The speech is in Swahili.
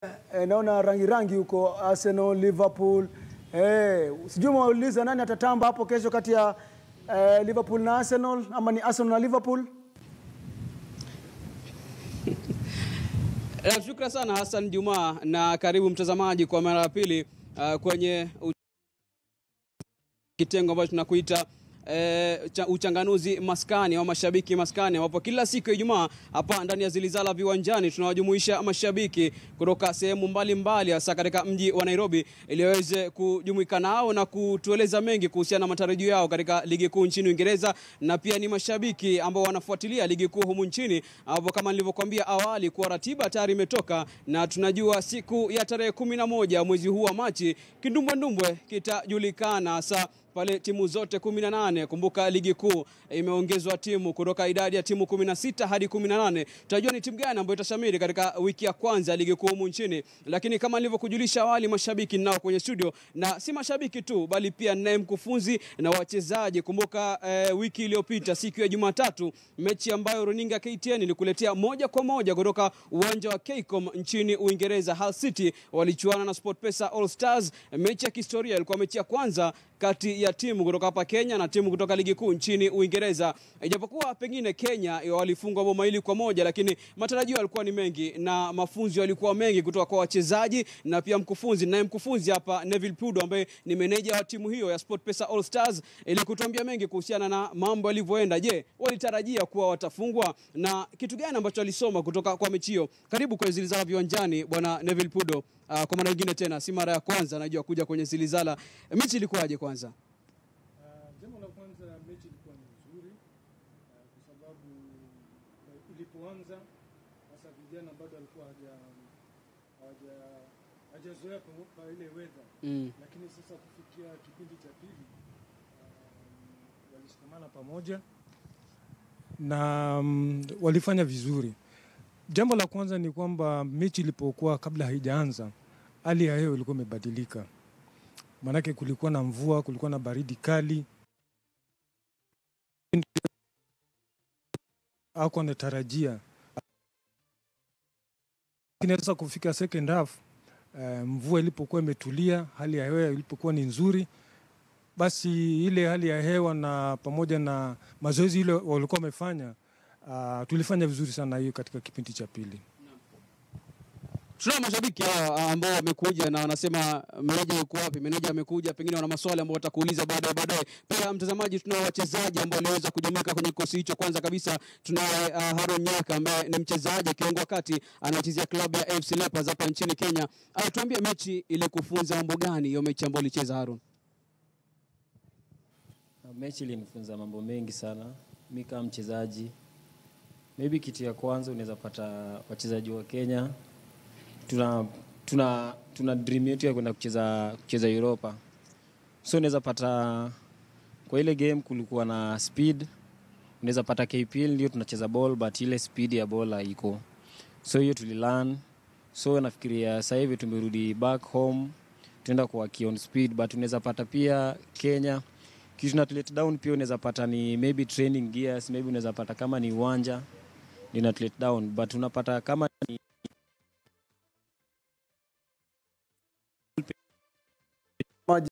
eh, naona rangi rangi huko Arsenal, Liverpool. Eh, sijui mwauliza nani atatamba hapo kesho kati ya eh, Liverpool na Arsenal ama ni Arsenal na Liverpool? Eh, Shukran sana Hassan Juma na karibu mtazamaji kwa mara ya pili uh, kwenye u- kitengo ambacho tunakuita E, cha, uchanganuzi maskani au mashabiki maskani, ambapo kila siku ya Ijumaa hapa ndani ya Zilizala viwanjani tunawajumuisha mashabiki kutoka sehemu mbalimbali, hasa katika mji wa Nairobi, ili waweze kujumuika nao na kutueleza mengi kuhusiana na matarajio yao katika ligi kuu nchini Uingereza, na pia ni mashabiki ambao wanafuatilia ligi kuu humu nchini, ambapo kama nilivyokuambia awali kuwa ratiba tayari imetoka na tunajua siku ya tarehe kumi na moja mwezi huu wa Machi kindumbwendumbwe kitajulikana hasa pale timu zote 18. Kumbuka ligi kuu imeongezwa timu kutoka idadi ya timu 16 hadi 18. Tutajua ni timu gani ambayo itashamiri katika wiki ya kwanza ya ligi kuu humu nchini, lakini kama nilivyokujulisha awali, mashabiki ninao kwenye studio, na si mashabiki tu, bali pia ninaye mkufunzi na wachezaji. Kumbuka eh, wiki iliyopita siku ya Jumatatu, mechi ambayo runinga KTN ilikuletea moja kwa moja kutoka uwanja wa Kcom nchini Uingereza, Hull City walichuana na SportPesa All Stars, mechi ya kihistoria. Ilikuwa mechi ya kwanza kati ya timu kutoka hapa Kenya na timu kutoka ligi kuu nchini Uingereza. Ijapokuwa pengine Kenya walifungwa bao mawili kwa moja, lakini matarajio yalikuwa ni mengi na mafunzo yalikuwa mengi kutoka kwa wachezaji na pia mkufunzi. Naye mkufunzi hapa Neville Pudo ambaye ni meneja wa timu hiyo ya SportPesa All Stars, ili kutuambia mengi kuhusiana na mambo yalivyoenda. Je, walitarajia kuwa watafungwa na kitu gani ambacho walisoma kutoka kwa mechi hiyo? Karibu kwenye Zilizala viwanjani, bwana Neville Pudo. Uh, kwa mara nyingine tena, si mara ya kwanza najua kuja kwenye Zilizala. Mechi ilikuwaje kwanza? Uh, jambo la kwanza mechi ilikuwa ni nzuri uh, kwa sababu uh, ilipoanza hasa vijana bado walikuwa haja hawaja hajazoea kwa, kwa ile weather Mm. lakini sasa kufikia kipindi cha pili um, walishikamana pamoja na um, walifanya vizuri. Jambo la kwanza ni kwamba mechi ilipokuwa kabla haijaanza, hali ya hewa ilikuwa imebadilika, maanake kulikuwa na mvua, kulikuwa na baridi kali. Hakuwa anatarajia, lakini sasa kufika second half eh, mvua ilipokuwa imetulia, hali ya hewa ilipokuwa ni nzuri, basi ile hali ya hewa na pamoja na mazoezi ile walikuwa wamefanya, uh, tulifanya vizuri sana hiyo katika kipindi cha pili. Tunao mashabiki hawa ambao wamekuja na wanasema meneja yuko wapi? Meneja amekuja, pengine wana maswali ambayo watakuuliza baadaye baadaye. Pia mtazamaji, tunao wachezaji ambao waliweza kujumuika kwenye kikosi hicho. Kwanza kabisa tunaye uh, Haron Nyaka ambaye ni mchezaji kiungo wa kati anachezea klabu ya AFC Leopards hapa nchini Kenya. Uh, tuambie mechi ili kufunza mambo gani hiyo mechi ambayo ulicheza Haron? Mechi ilinifunza mambo mengi sana. Mi kama mchezaji, maybe kitu ya kwanza unaweza pata wachezaji wa Kenya tuna tuna tuna dream yetu ya kwenda kucheza kucheza Europa, so unaweza pata kwa ile game kulikuwa na speed. Unaweza pata KPL ndio tunacheza ball but ile speed ya ball haiko, so hiyo tulilearn. So nafikiria sasa hivi tumerudi back home, tunaenda kwa on speed, but unaweza pata pia Kenya kitu na let down pia unaweza pata ni maybe training gears, maybe unaweza pata kama ni uwanja ndio na let down, but unapata kama